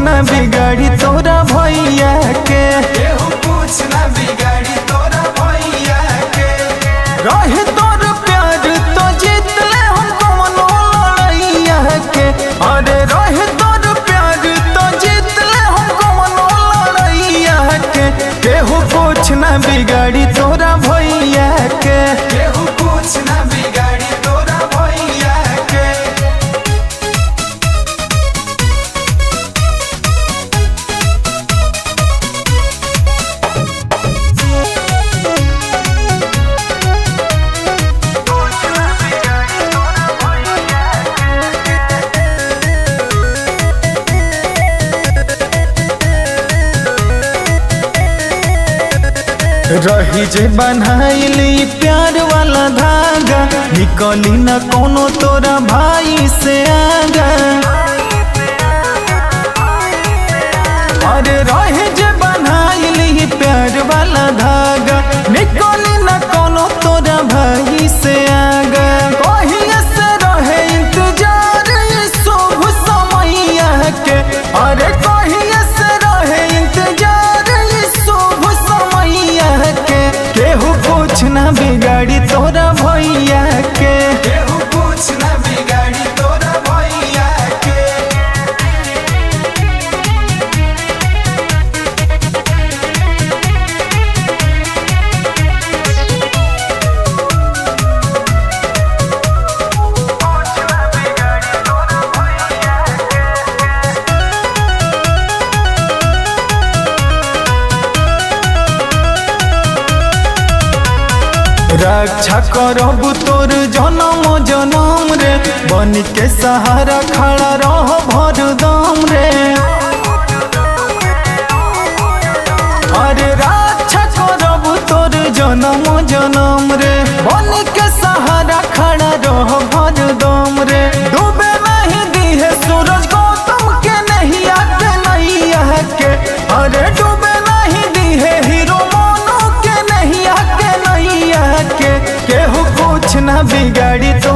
न बिगाड़ी तोरा भैया के केहू कुछ न बिगाड़ी तोरा भैया के रहे तोर प्यार तो जीत ले हम कमनो लड़ैया के अरे रहे तोर प्यार तो जीत ले हम कमनो लड़ैया के केहू कुछ न बिगाड़ी तोरा भैया के केहू कुछ न बिगाड़ी तोरा भैया के रही जे बनाइली प्यार वाला धागा निकली न कोनो तोरा भाई से आगा अरे रहे जे बनाइली प्यार वाला धागा निकली न कोनो तोरा भाई से आगा कहिए से रहे इंतजार ये शुभ समैया के अरे कहिए से रहे इंतजार ये शुभ समैया के केहू कुछ न बिगाड़ी तोरा भैया के केहू कुछ न बिगाड़ी तोरा भैया के रक्षा करब तोर जनम जनम रे बन के सहारा खड़ा रह भर दम रे अरे रक्षा करब तोर जनम जनम रे बन के सहारा खड़ा रह भर दम रे डूबे नहीं दिहे सूरज गौतम के नहीं आके नहीं के अरे डूबे नहीं दिहे हीरो मोनू के नहीं आके नहीं के केहू कुछ न बिगाड़ी तो